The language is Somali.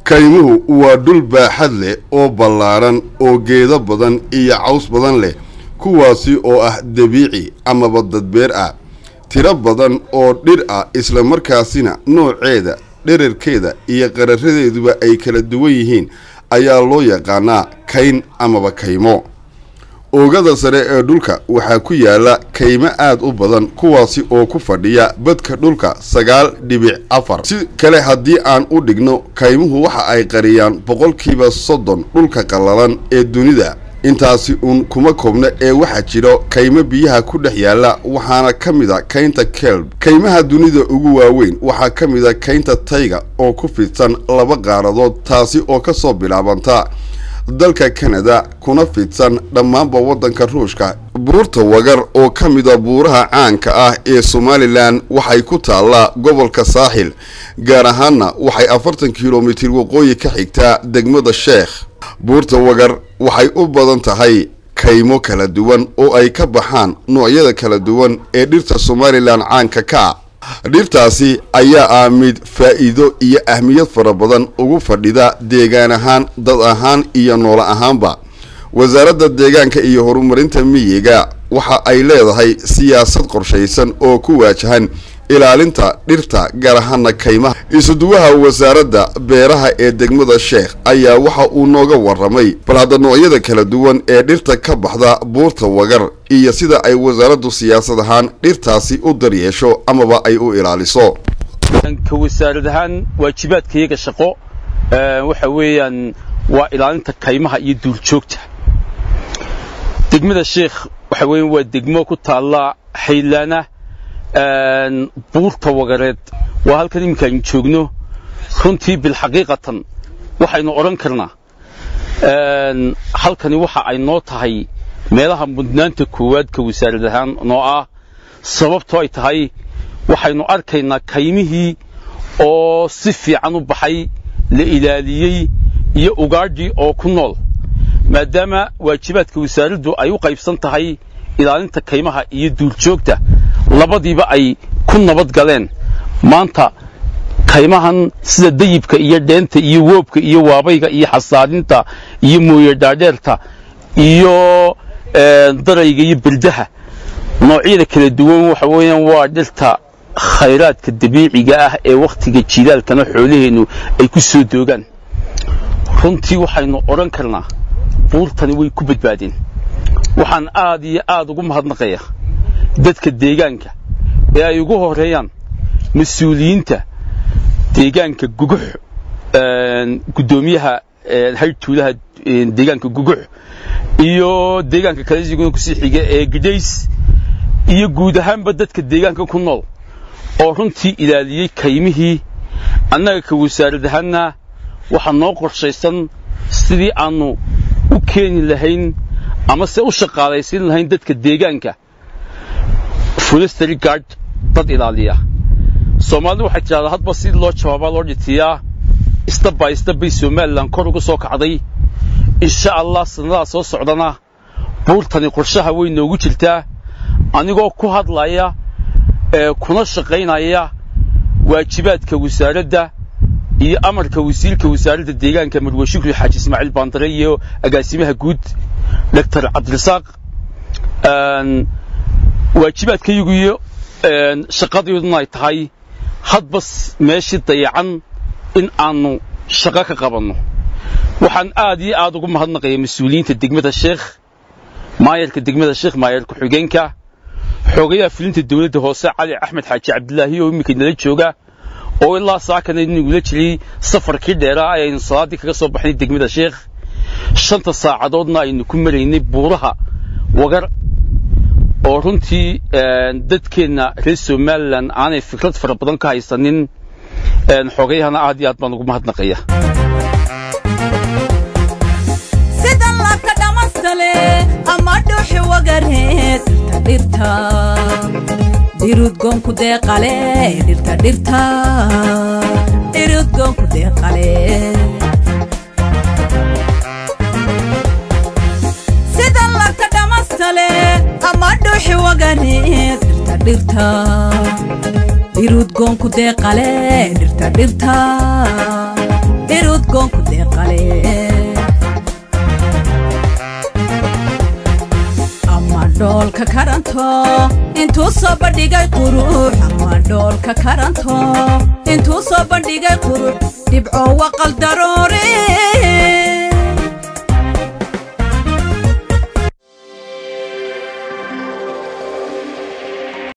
kaymuhu waa dhul baaxad leh oo ballaaran oo geedo badan iyo caws badan leh kuwaasi oo ah dabiici amaba dadbeer ah tiro badan oo dhir ah islamarkaasina nooceeda dherarkeeda iyo qararadeeduba ay kala duwan yihiin ayaa loo yaqaanaa kayn amaba kaymo oogada sare ee dhulka waxaa ku yaala kaymo aad u badan kuwaasi oo ku fadhiya badka dhulka sagaal dhibic afar si kale haddii aan u dhigno kaymuhu waxa ay qariyaan boqolkiiba soddon dhulka qallalan ee dunida intaasi uun kuma koobna ee waxaa jiro kaymo biyaha ku dhex yaala waxaana ka mid a kaynta kelb kaymaha dunida ugu waaweyn waxaa ka mid a kaynta tayga oo ku fidsan laba qaaradood taasi oo ka soo bilaabanta dalka kanada kuna fidsan dhammaanba waddanka ruushka buurta wagar oo ka mida buuraha caanka ah ee somalilan waxay ku taallaa gobolka saaxil gaar ahaanna waxay afartan kilomitir waqooyi ka xigtaa degmada sheekh buurta wagar waxay u badan tahay kaymo kala duwan oo ay ka baxaan noocyada kala duwan ee dhirta somalilan caanka ka ah dhirtaasi ayaa ah mid faa'iido iyo ahmiyad fara badan ugu fadhida deegaan ahaan dad ahaan iyo noolo ahaanba wasaaradda deegaanka iyo horumarinta miyiga waxa ay leedahay siyaasad qorshaysan oo ku waajahan ilaalinta dhirta gaar ahaana kaymaha isuduwaha wasaaradda beeraha ee degmada sheekh ayaa waxa uu nooga waramay bal hadda noocyada kala duwan ee dhirta ka baxda buurta wagar iyo sida ay wasaaraddu siyaasad ahaan dhirtaasi u daryeesho amaba ay u ilaaliso ka wasaarad ahaan waajibaadkayaga shaqo waxa weeyaan waa ilaalinta kaymaha iyo duurjoogta degmada sheekh waxa weeyaan waa degmo ku taalla xaylaana buurta wagareed waa halkan iminka aynu joogno runtii bilxaqiiqatan waxaynu odhan karnaa halkani waxa ay noo tahay meelaha mudnaanta koowaad ka wasaarad ahaan noo ah sababtoo ay tahay waxaynu arkaynaa kaymihii oo si fiican u baxay la ilaaliyey iyo ugaadhii oo ku nool maadaama waajibaadka wasaaraddu ay u qaybsan tahay ilaalinta kaymaha iyo duurjoogta labadiiba ay ku nabad galeen maanta kaymahan sida dayibka iyo dheenta iyo woobka iyo waabayga iyo xasaadinta iyo mooye dhaadheerta iyo darayga iyo berdaha noocyada kala duwan waxa weeyaan waa dhirta khayraadka dabiiciga ah ee wakhtiga jilaalkana xoolaheennu ay ku soo doogaan runtii waxaynu odhan karnaa buurtani way ku badbaadeen waxaan aad iyo aad ugu mahadnaqayaa dadka deegaanka ee ay ugu horeeyaan mas-uuliyiinta deegaanka gugux guddoomiyaha haytuulaha deegaanka gugux iyo deegaanka kale siguna kusii xiga ee gidhays iyo guud ahaanba dadka deegaanka ku nool oo runtii ilaaliyey kaymihii annaga ka wasaarad ahaanna waxaa noo qorshaysan sidii aannu u keeni lahayn ama se u shaqaalaysiin lahayn dadka deegaanka forestry guard dad ilaaliya soomaalidu waxay tidhahdaa hadba si loo jawaabaa loo dhitiyaa istaba istabay somalilan kor uga soo kacday insha allah sanadaha soo socdana buurtani qorshaha way noogu jirtaa anigoo ku hadlaya ee kuna shaqaynaya waajibaadka wasaaradda iyo amarka wasiirka wasaaradda deegaanka marwe shukri xaaji ismaaciil baandare iyo agaasimaha guud doctor cabdirasaaq waajibaadkayagu iyo shaqadeeduna ay tahay hadba meeshii dayacan in aanu shaqo ka qabanno waxaan aad iyo aad ugu mahadnaqaya mas-uuliyiinta degmada sheekh maayarka degmada sheekh maayar ku-xigeenka xoogayaha fulinta dawladda hoose cali axmed xaaji cabdilaahi oo iminka nala jooga oo ilaa saakana inagula jiray safarkii dheeraa ayaynu salaaddii kaga soo baxnay degmada sheekh shanta saacadoodna aynu ku maraynay buuraha wagar oo runtii dadkeenna reer somalilan aanay fikrad fara badan ka haysanin xoogayahana aad iyo aad baan ugu mahadnaqaya sida labka dhamastale ama dhuuxi wagareed dhirta dhirudgoonku deeqale dhirta dhirta dhirudgoonku deeqale sida labka dhamastale ama dhuuxi wagareed dhirta dhirta dhirudgoonku deeqale dhirta dhirta dhirudgoonku deeqale ama dhoolka karanto intuu soo bandhigay qurux ama dhoolka karanto intuu soo bandhigay qurux dhibco waqal daroore